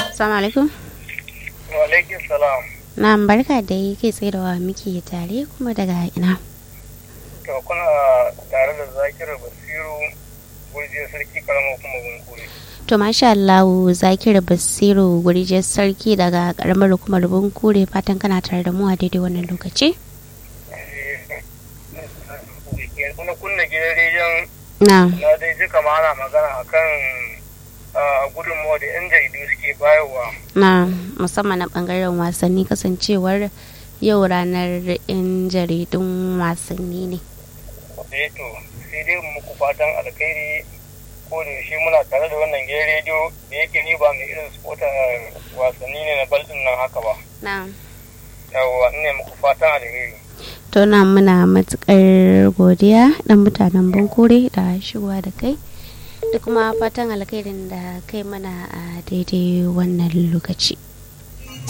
Assalamu alaikum. Wa alaikum salam. Na barka da yake tsaye da wa muke tare kuma daga ina. To kuna tare da Zakiru Basiru gurjiyar sarki karamar kuma bunkure. To masha Allah Zakir Basiru gurje sarki daga karamar hukumar Bunkure fatan kana tare da mu a daidai wannan lokaci. Kuna kunna gidan rediyon Na. na dai ji kama ana magana akan a gudunmawa da 'yan jaridu suke bayarwa. Na musamman na bangaren wasanni kasancewar yau ranar 'yan jaridun wasanni ne. Eh to sai dai muku fatan alkhairi ko da yaushe muna tare da wannan gidan rediyo da yake ni ba mai irin spota wasanni ne na baldin nan haka ba. Na. Yawwa ne muku fatan alheri. To na muna matukar godiya dan mutanen Bunkure da shigowa da kai. da kuma fatan alkhairin da kai mana a daidai wannan lokaci.